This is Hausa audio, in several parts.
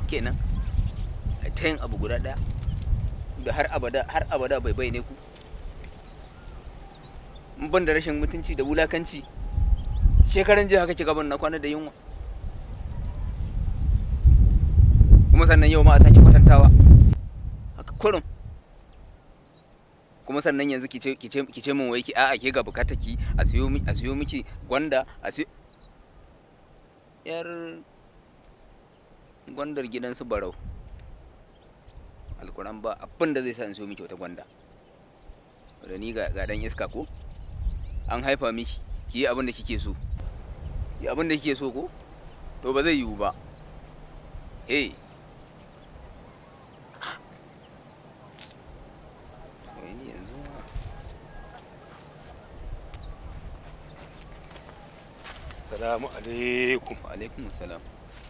kenan a ta yin abu guda ɗaya da har abada har abada bai bai ne ku in ban da rashin mutunci da wulakanci shekaran jiya haka ki gaban na kwana da yunwa kuma sannan yau ma a sake kwatantawa haka kurum kuma sannan yanzu ki ce ki ce ki ce min wai ki a'a ke ga bukata ki a siyo mi a siyo miki gwanda a siyo yar gwandar gidansu barau alkuran ba abin da zai sa in siyo miki wata gwanda da ni ga ga dan iska ko an haifa miki ki yi abin da kike so yi abin da kike so ko to ba zai yiwu ba eh Wai ni yanzu ma- salamu alaikum wa alaikum salam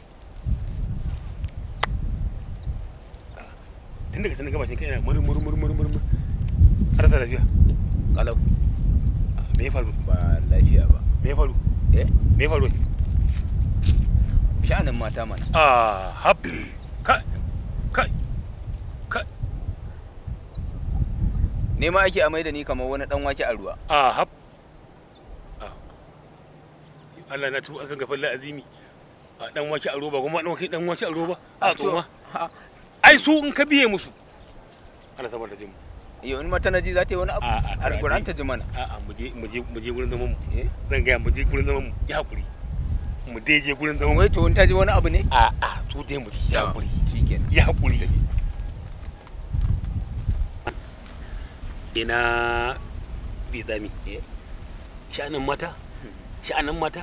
tun daga sanin gabashin kai yana mur mur mur mur mur mur har sa lafiya kalau Ah, me ya faru ba lafiya ba me ya faru eh me ya faru sha'anin mata mana ah hab kai kai kai nema ake amai da ni kamar wani dan wake a ruwa ah hab Ah. Allah na tuba san gafalla azimi a dan wake a roba kuma dan wake dan wake a roba a To, tsoma ha, ai su in ka biye musu Allah saboda jin yau in mata naji za ta yi wani abu a a alquran ta ji mana a a mu je mu je mu je gurin zaman mu eh zan ga mu je gurin zaman mu ya hakuri mu dai je gurin zaman mu wai to in ta ji wani abu ne a a su dai mu je ya hakuri shikenan ya hakuri ina bi zami Eh. sha'anin mata sha'anin mata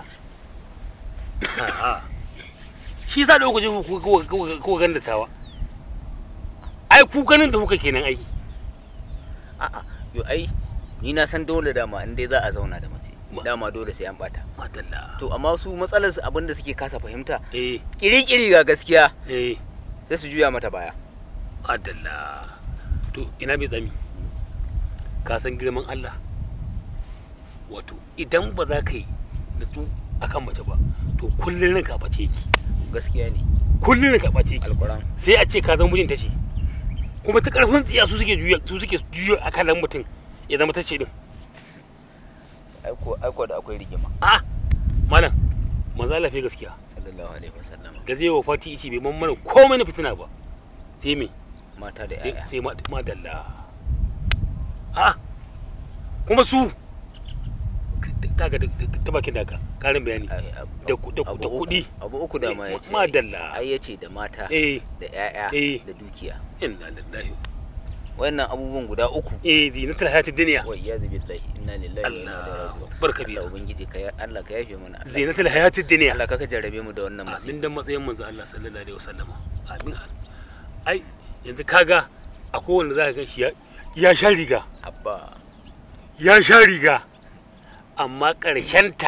shi sa da kuka je kuka ganda tawa ai ku ganin da kuka kenan ai a'a yo ai ni na san dole dama in dai za a zauna da mace Ma- dama dole sai an bata madalla to amma su matsalar su abinda suke kasa fahimta eh kiri-kiri ga gaskiya eh sai su juya mata baya madalla to ina bai tsami ka san girman Allah wato idan ba za ka yi da su akan mace ba to kullum ranka bace ki gaskiya ne kullum ranka bace ki alquran sai a ce ka zama mijinta ce kuma ta karfin tsiya su suke juya su suke juya akalan mutum ya zama ta ce din aiko aiko da akwai rigima a malam manzo Allah fi gaskiya sallallahu alaihi wasallam da zai wa fati ici bai man mana komai na fitina ba sai me mata da sai yaya sai ma madalla a kuma su kaga da- da- ta bakin da ka karin bayani Ai, ab- da ku- da ku- abu da uku- kuɗi. abu uku da ma yace madalla ai yace da mata eh da yaya Eh. da dukiya inna lillahi wannan abubuwan guda uku eh zinatul hayatid dunya wa iyyazu billahi inna lillahi wa inna ilaihi Allah raji'un barka biya Allah ubangiji ka ya- Allah ka yafe mana Allah- zinatul hayatid dunya Allah ka ka jarrabe mu da wannan amin musibi dan matsayin manzo Allah sallallahu alaihi wasallam amin ai yanzu kaga akwai wanda zaka ga shi ya ya sha riga abba ya sha riga amma ta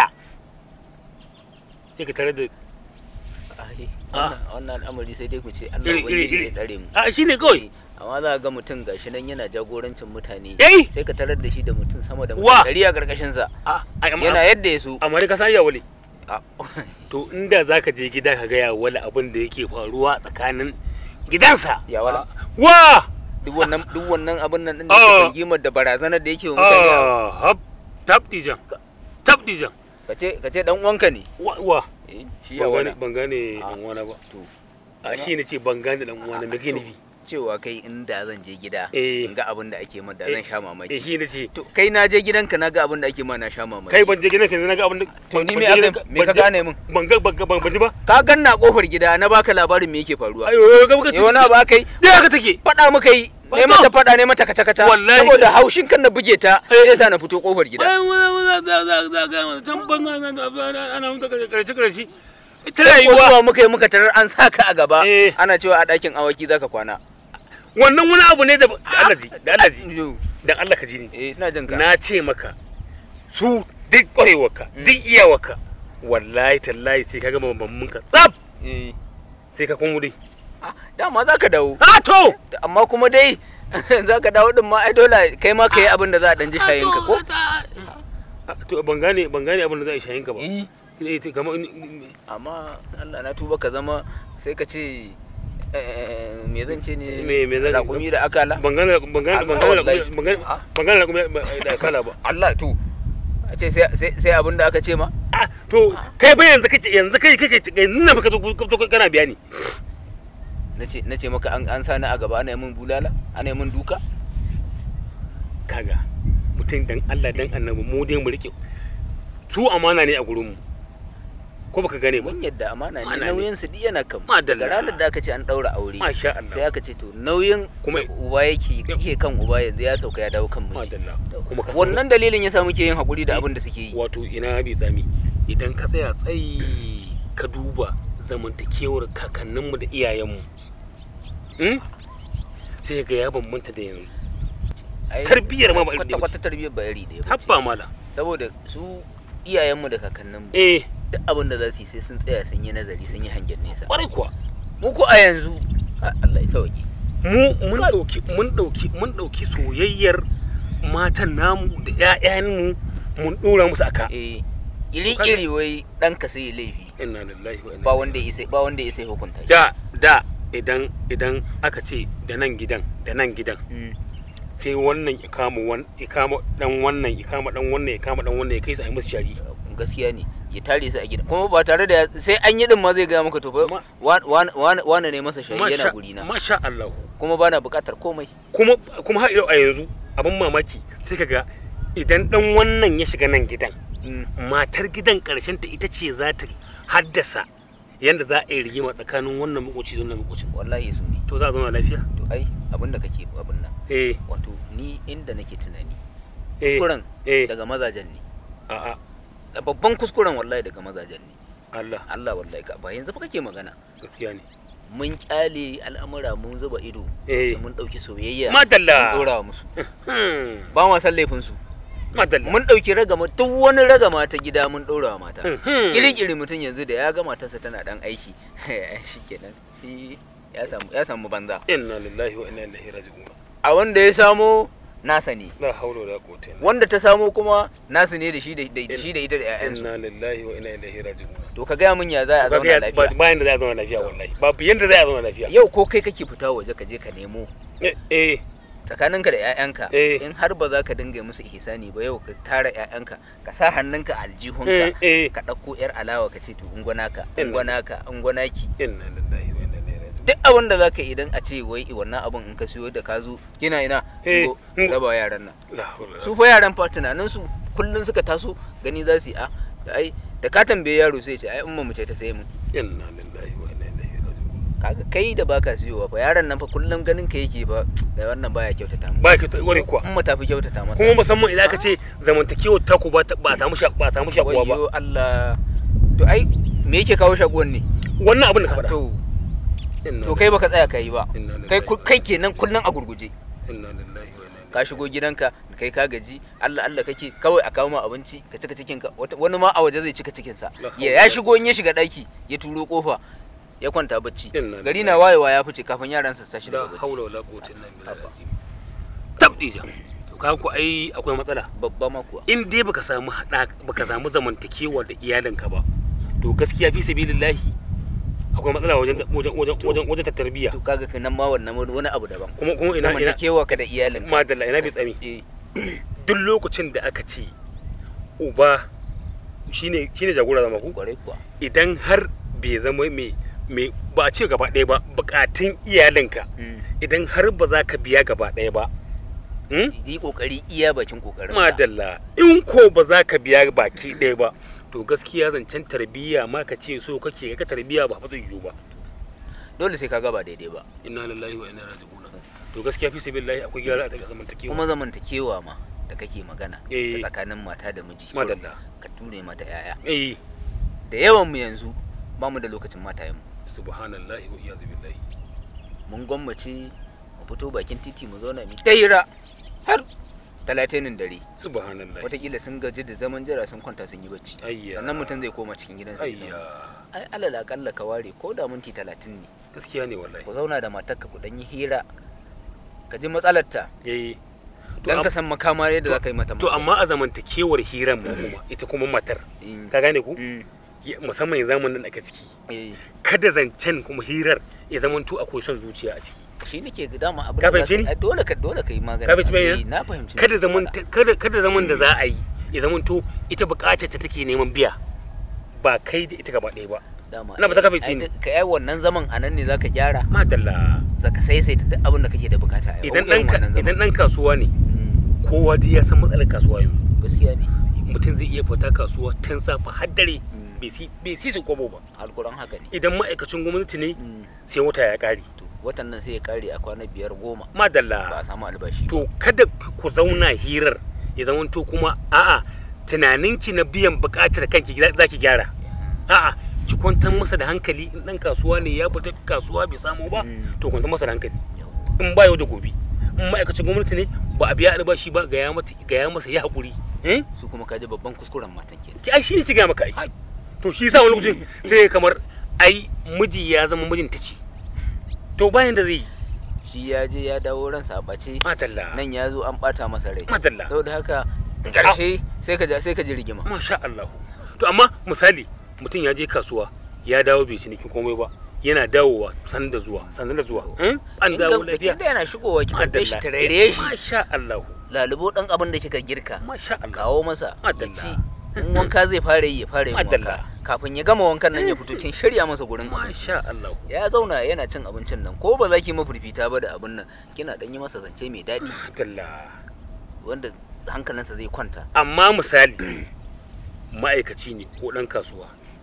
sai ka tare da ai Ah. wannan wannan al'amari sai dai ku ce Allah iri iri ubangiji iri ya tsare mu a shine kawai amma za ka ga mutum gashi nan yana jagorancin mutane eh sai ka tarar da shi da mutum sama da Wa? mutum ɗari a ƙarƙashin sa a ai amma yana yadda ya so amma dai ka san ya wale Ah, to inda zaka je gida ka ga ya wale abin da yake faruwa tsakanin gidansa Ya wala? wa duk wannan duk wannan abin nan din da Ah. yake rigimar da barazanar da yake wa mutane ah hab tabdijan tabdijan ka ce ka ce dan uwanka ne wa wa eh shi ya ban wala gane ban gane Ah. dan uwana ba to a shi ne ce ban gane dan uwana me kake nufi cewa kai inda zan je gida Eh. in ga abin da ake mada Eh, zan sha eh mamaki shi ne ce to kai na je gidanka na ga abin da ake ma na sha mamaki kai ban je gidanka ne na ga abin da to ni ban me je aka gidanka- me ka ban je- gane min ban ga ban ga ban ban ji ba ka ganna kofar gida na baka labarin me yake faruwa ayo ga muka eh wani abu aka yi da haka take faɗa muka yi Ba- ne mata faɗa ne mata kaca kaca Wallahi. saboda haushin kan na buge ta sai sa na fito kofar gida ai wala wala za za za ga can ban ana ana mutu karshe karshe ita sai ko rayuwa zuwa muka yi muka tarar an sa ka a gaba Eh. ana cewa a ɗakin awaki zaka kwana wannan wani abu ne da da Allah ji da Allah ji Yo, dan Allah ka ji ni eh ina jin ka na ce maka su duk kwarewarka Mm. duk iyawarka wallahi tallahi sai ka gama bambammin ka tsaf eh sai ka kun wuri ah, dama zaka dawo a to amma kuma dai zaka dawo din ma ai dole kai ma ka yi abin da za a dan ji shayin ka ko Ah, to ban gane ban gane abin da za a yi shayin ka ba eh Eh, to kamar amma Allah na tuba ka zama sai ka ce eh, me zan ce ne Me- me zan- raƙumi da akala ban gane ban gane ban Allah, gane wallahi. ban gane Ah. ban gane kuma da kala ba Allah to a ce sai sai sai abin da aka ce ma ah to kai ba yanzu kake yanzu kai kake yanzu na baka zo zo kana bayani nace nace maka an an sani a gaba ana yi min bulala ana yi min duka kaga mutum dan Allah dan annabi mu dai mu rike su amana ne a gurin mu ko baka gane ba mun yadda amana ne Amana ne. nauyin su duk yana kan mu. Madalla. daga ranar da aka ce an daura aure masha sai Allah aka ce to nauyin Kuma- da uba yake yake kan uba yanzu ya sauka ya dawo kan miji madalla kuma ka san- wannan dalilin yasa muke yin hakuri da abin da suke yi wato ina bi tsami idan ka tsaya tsayi ka duba zamantakewar kakanninmu da iyayenmu hmm? sai ga ya bambanta da yanzu Ai, tarbiyyar ma ba iri kwata ɗaya ba kwata tarbiyyar ba iri ɗaya ba ce. habba mala saboda su iyayenmu da kakanninmu eh duk abin da za su yi sai sun tsaya sun yi nazari sun yi hangen nesa kwarai kuwa mu ko a yanzu a- Allah ya sauke mu mun dauki mun dauki mun dauki soyayyar matan namu da ƴaƴanmu mun dora musu aka eh iri iri wai ɗanka sai ya laifi inna lillahi wa inna ba ilaihi wanda ya isa ba wanda ya isa ya hukunta shi da da idan idan aka ce da nan gidan da nan gidan Mm. sai wannan ya kama wan ya kama dan wannan ya kama dan wannan ya kama dan wannan ya kai su a yi musu shari gaskiya ne ya tare su a gida kuma ba tare da ya- sai an yi din ma zai gaya maka to fa Ma- wane ne masa shayi yana guri na masha Allah kuma bana buƙatar komai kuma kuma har yau a yanzu abin mamaki sai kaga idan dan wannan ya shiga nan gidan Mm. matar gidan karshen ta ita ce za ta haddasa yanda za a yi rigima tsakanin wannan makoci da wannan makocin wallahi su ne to za a zauna lafiya to ai abin da kake abin nan eh wato ni inda nake tunani eh kuskuren eh daga mazajen ne a a Da babban kuskuren wallahi daga mazajen ne Allah Allah wallahi ka ba yanzu fa kake magana gaskiya ne mun kyale al'amura mun zuba ido Eh. sai mun dauki soyayya madalla mun dora musu Hmm, ba ma san laifin su madalla mun dauki ragama duk wani ragama ta gida mun dora wa mata Hmm. kiri-kiri mutum yanzu da ya ga matarsa tana dan aiki shikenan shi ya samu ya samu banza inna lillahi wa inna ilaihi raji'un a wanda ya samo nasa ne la haula wala quwwata illa wanda ta samo kuma nasu ne da shi da da shi da ita da ƴaƴansu inna lillahi wa inna ilaihi raji'un to ka gaya min ya za a zauna lafiya bayan da za a zauna lafiya wallahi babu yanda za a zauna lafiya yau ko kai kake fita waje ka je ka nemo eh eh tsakaninka da 'ya'yanka Eh. in har ba za ka dinga musu ihsani ba yau ka tara 'ya'yanka ka sa hannunka a aljihunka eh ka ɗauko 'yar alawa ka ce to ungwanaka Inna. ungwanaka ungwanaki inna lillahi wa inna ilaihi raji'un duk abin da za ka yi idan a ce wai wannan abin in ka siyo da ka zo kina ina Eh, Ungo, ungo. raba yaran nan la haula su fa yaran fa tunanin su kullun suka taso gani za su yi a ai da ka tambaye yaro sai ya ce ai umma mu ce ta sai mu inna lillahi wa inna ilaihi raji'un kaga kai da baka siyowa fa yaron nan fa kullum ganin ka yake fa da wannan baya kyautata mu ba ki ta ware kuwa umma ta fi kyautata masa kuma musamman idan aka ce zamantakewar taku ba ta- ba a samu sha ba a samu shakuwa ba wayyo Allah to ai me yake kawo shaguwan ne wannan abin da ka faɗa to Inna to kai baka tsaya kai ba Inna kai lillahi ku- kai kenan kullun a gurguje inna lillahi wa inna ka shigo gidanka kai ka gaji Allah Allah kake kawai a kawo ma abinci ka cika cikin ka Wata- wani ma a waje zai cika cikin sa La ya ya shigo in ya shiga daki ya turo kofa ya kwanta bacci Inna gari lillahi. na wayewa ya fice kafin yaran su tashi la daga bacci haula wala quwwata illa billah Haba. tabdija to ka ku ai akwai matsala babba ma kuwa in dai baka samu hada baka samu zamantakewa da iyalinka ba to gaskiya fi sabilillahi akwai matsala wajen wajen wajen wajen wajen ta tarbiyya to kaga kenan ma wannan wani abu daban kuma kuma ina ina zamantakewa ka da iyalin madalla ina bi tsami eh duk lokacin da aka ce uba shine shine jagora zama ku kwarai kuwa idan har bai zama mai mai ba a ce gaba ɗaya ba bukatun iyalinka Mm. idan har ba za ka biya gaba ɗaya ba hmm? yi kokari iya bakin kokarin madalla in ko ba za ka biya baki ɗaya ba to gaskiya zancen tarbiyya ma ka ce so kake ka tarbiyya ba fa zai yiwu ba dole sai ka gaba daidai ba inna lillahi wa inna ilaihi raji'un to gaskiya fi sabilillahi akwai gyara a zamantakewa kuma zamantakewa ma da kake magana Eh. da tsakanin mata da miji madalla ka ture mata yaya eh da yawan mu yanzu ba mu da lokacin matayen mu subhanallahi wa iyazu billahi mun gwammace mu fito bakin titi mu zauna mu ta hira har talatinin dare subhanallahi watakila sun gaji da zaman jira sun kwanta sun yi bacci ayya sannan mutum zai koma cikin gidansa ya ayya zauna. ai alal akalla ka ware ko da minti talatin ne gaskiya ne wallahi ku zauna da matarka ku dan yi hira ka ji matsalarta eh to dan am- ka san makama yadda za ka yi mata to magana. amma a zamantakewar hiran mu kuma ita kuma matar Mm, ka gane ku mm, ya- musamman zamanin da ake ciki eh kada zancen kuma hirar ya zama to akwai son zuciya a ciki shi nake ga dama abin Ka da za fahimce ni? ai, dole ka dole ka yi magana Ka fahimci me Eh, yana? na fahimci kada me zaman kake faɗa. kada kada zaman da za a yi ya zama to ita bukatar ta take neman biya ba kai da ita gaba ɗaya ba dama ina ba ta ai- fahimce ai, ni. ka yi wannan zaman a nan ne zaka gyara madalla zaka saisaita duk abin da kake da bukata a idan irin dan wannan zaman. idan dan kasuwa ne Mm, kowa dai ya san matsalar kasuwa yanzu gaskiya ne mutum zai iya fita kasuwa tun safa har dare Mm. bai si bai si su kobo ba alkuran haka ne idan ma'aikacin gwamnati ne Mm, sai wata ya kare to watan nan sai ya kare a kwana biyar goma ba madalla a samu albashi ba. to kada ku zauna hirar ya zama to kuma a'a tunaninki na biyan bukatar kanki za ki gyara a'a ki kwantar masa da hankali in dan kasuwa ne ya fita kasuwa bai samu ba Mm. to kwantar masa da hankali Yawwa. in ba yau da gobe in ma'aikacin gwamnati ne ba a biya albashi ba ga ya mata ga ya masa ya hakuri eh su kuma kaji babban kuskuren matan ke ki ai shi ne ki ga maka ai Ai. to shi yasa wani lokacin sai kamar ai miji ya zama mijin ta ce to bayan da zai yi shi ya je ya dawo ransa a ɓace madalla nan ya zo an ɓata masa rai madalla saboda haka ƙarshe sai ka ja- sai ka ji rigima masha Allah to amma misali mutum ya je kasuwa ya dawo bai ciniki komai ba yana dawowa san da zuwa san da zuwa eh? an In dawo ka- lafiya da yana shigowa ki karɓe shi Madalla. tarare shi masha Allah lalubo ɗan abin da kika girka masha Allah kawo masa ya Madalla. ci in wanka zai fara yi ya fara yin Madalla. wanka kafin ya gama wankan nan ya fito kin shirya masa gurin abinci masha Allah ya zauna yana cin abincin nan ko ba za ki mafurfita ba da abin nan kina dan yi masa zance mai daɗi madalla wanda hankalinsa zai kwanta amma misali ma'aikaci ne ko ɗan kasuwa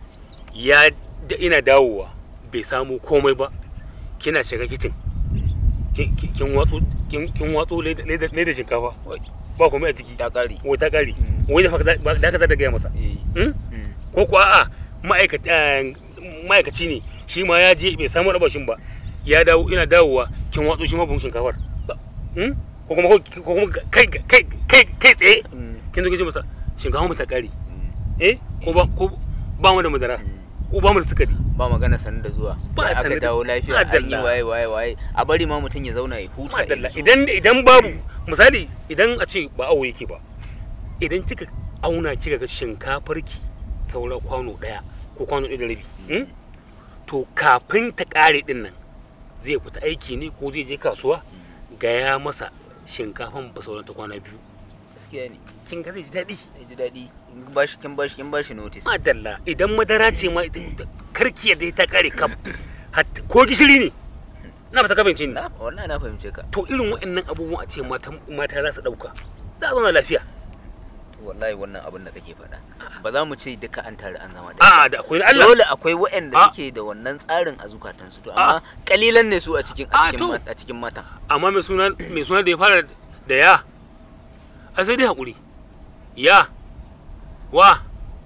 ya da ina dawowa bai samu komai ba kina shiga kicin kin- kin kin watso kin kin watso leda leda- leda shinkafa Wai, ba komai a ciki ta ƙare wai ta kare Mm. wai da haka za- ba- da haka za ta gaya masa Eh, Hmm? mm. ko kuwa a'a ma'aikaci eh, ma'aikaci ne shi ma ya je bai samu rabashin ba ya dawo ina dawowa kin watso shi ma buhun shinkafar Hmm? ko kuma ko kuma kai kai kai kai tsaye Mm, kin zo kin ce masa shinkafa mu ta kare mm, eh ko ba ko ba mu da madara mm. ko ba mu da sukari ba magana sanin da zuwa Ba ba aka sanin da- dawo lafiya an yi Madalla. waye waye waye a bari ma mutum ya zauna ya huta ya madalla nutsu. idan idan babu misali idan a ce ba awo yake ba idan kika auna kika ga shinkafar ki saura kwano daya ko kwano ɗaya da rabi hmm? to kafin ta ƙare din nan zai fita aiki ne ko zai je kasuwa gaya masa shinkafan ba sauran ta kwana biyu gaskiya ne kin ga zai ji daɗi ya ji daɗi in bashi kin bashi kin bashi notice madalla idan madara ce ma ita- ita- karki yadda ta ƙare kam Hat- ko gishiri ne na ba ta kabinci ne na wallahi na fahimce ka to irin waɗannan abubuwan a ce mata mata za su ɗauka za a zauna lafiya wallahi wannan abin da kake faɗa ba za mu ce duka an tare an zama da a'a da akwai na Allah dole akwai waɗanda Ah. suke da wannan tsarin a zukatansu to Ah. amma kalilan ne su a cikin a Ah, cikin to. ma- a cikin matan amma mai suna mai suna da ya fara da ya a sai dai haƙuri ya wa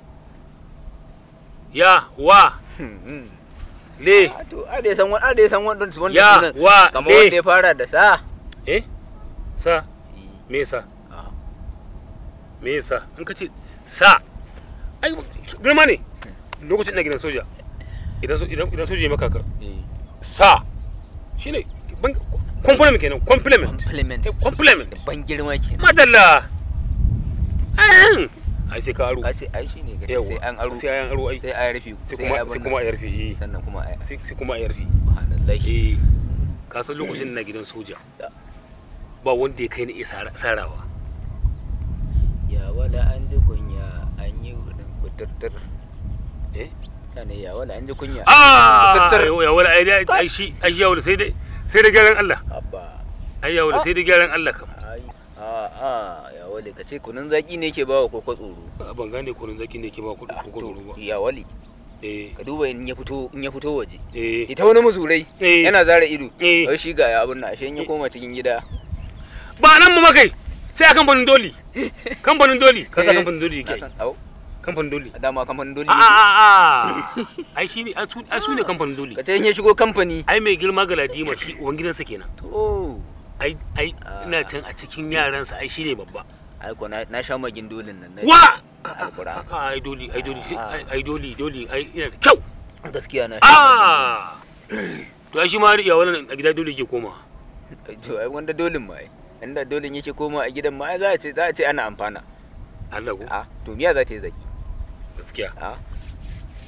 ya wa le Ah, to a da san wanda da san wanda wanda Ya, sunan wa, kamar le. wanda ya fara da sa eh sa me sa Ah, me sa in ka ce sa ai girma ne lokacin na gidan soja idan so- idan idan soja ya maka ka eh, sa shine ban compliment kenan compliment compliment Eh, compliment ban girma kenan madalla ayan ai sai ka aro ka ce ai shine ka ce Yawwa, sai an aro sai an aro ai sai a rufe sai kuma sai kuma a yarfe eh sannan kuma a sai sai kuma a yarfe subhanallahi eh ka san lokacin na gidan soja Da. ba wanda ya kai ni iya sara- sarawa ya wala an ji kunya an yi hudun kuturtur eh ne ya wala an ji kunya ah Kuturtur. ya wala ai dai- ai shi ai shi ya wala sai dai sai da gyaran Allah abba ai ya wala sai da gyaran Allah kam ai a a ya wale ka ce kunun zaki ne ke bawa koko tsoro Ah, ban gane kunun zaki ne ke ba kuɗi Ah, ko to, kuɗi ba ya wale eh ka duba in ya fito in ya fito waje eh ita wani musulai Eh. yana zara ido Eh. wai shi ga ya abin nan ashe in ya koma cikin gida ba nan mu makai sai a kamfanin doli kamfanin doli ka sa Eh, kamfanin doli na yake san au kamfanin doli dama kamfanin dole a a a a ai shi ne ai su ai su ne kamfanin doli ka ce in ya shigo kamfani ai mai girma ga ladima shi uban gidansa kenan to ai ai Ah. ina can a cikin yaransa ai shine babba ai ko na na sha magin dolin nan na wa alquran Ah, ai doli ai doli Ah. ai- ai doli doli ai ina da kyau gaskiya na sha magin ah to ai shi ma ya wannan a gida doli ke koma dolin. to ai wanda dolin ma ai inda dolin yake koma a gidan ma ai za a ce za a ce ana amfana Allah ko a to miya za ta yi zaki gaskiya a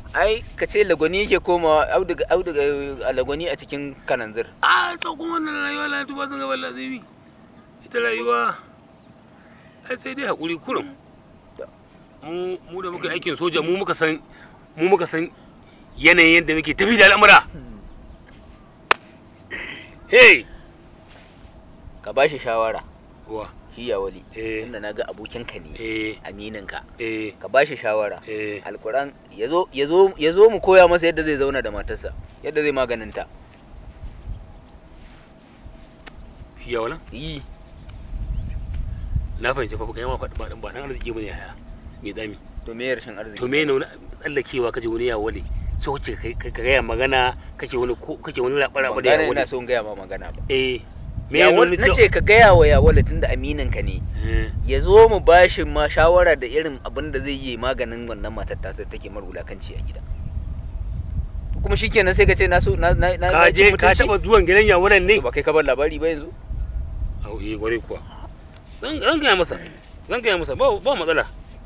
ai ka ce lagwani yake komawa auduga auduga a lagwani a cikin kananzir a ta kuma wannan rayuwa la tuba sun gaban lazimi ita rayuwa ai sai dai hakuri kurum mu mu da muka yi aikin soja mu muka san mu muka san yanayin yadda muke tafi da al'amura hey ka bashi shawara wa shi ya wali Eh. inda na ga abokinka ne eh amininka eh ka bashi shawara eh alkuran ya zo ya zo ya zo mu koya masa yadda zai zauna da matarsa yadda zai maganinta ya wala yi na fahimci fa kai ma faɗi ba dan ba dan arziki bane haya me dami to me rashin arziki to me ne wani tsallakewa kaje wani ya wale so kace kai ka gaya magana kace wani ko kace wani labara ba ban da ya gane wale ina so in gaya ma magana ba eh me Ya ne wal- wani na ce ka gaya wa ya wala tunda amininka ne eh ya zo mu bashi ma shawara da irin abin da zai yi maganin wannan matar tasir take mar wulakanci a gida kuma shikenan sai ka ce na so na na na ka na cin je ka mutunci? taba zuwan gidan ya wulan ne To ba kai ka bar labari ba yanzu au eh gware kuwa zan zan gaya masa zan gaya masa ba ba matsala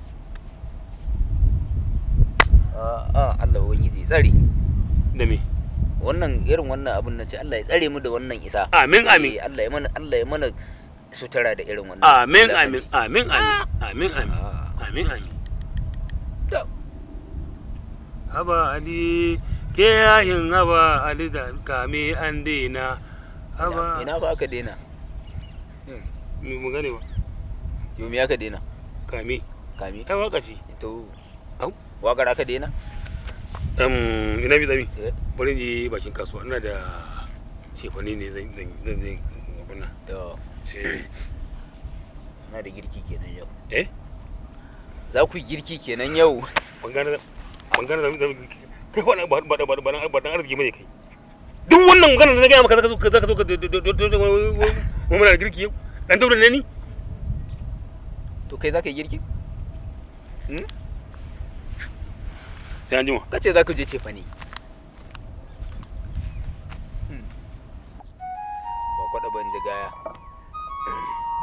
a a Allah ubangiji ya tsare da me wannan irin wannan abun na ce Allah ya tsare mu da wannan isa amin amin Eh, Allah ya mana Allah ya mana sutura da irin wannan amin wulakanci. amin amin amin amin amin Ah. amin amin To, haba ali ke yayin haba ali da kame an daina ina haba ina fa aka daina mu mu gane ba yau me aka daina kame kame ai waka ce to Au. wakar aka daina um ina bi zami Eh, bari in je bakin kasuwa ina da cefane ne zan zan zan zan abin nan to eh na da girki kenan yau eh za ku yi girki kenan yau bangare bangare da da kai wannan ba ba ba ba ba dan arziki bane kai duk wannan magana da na gaya maka zaka zo ka zaka zo ka mu muna da girki yau dan daura ne ni to kai za ka yi girki sai an jima ka ce za ku je cefa ne ba kwaɗa ban gaya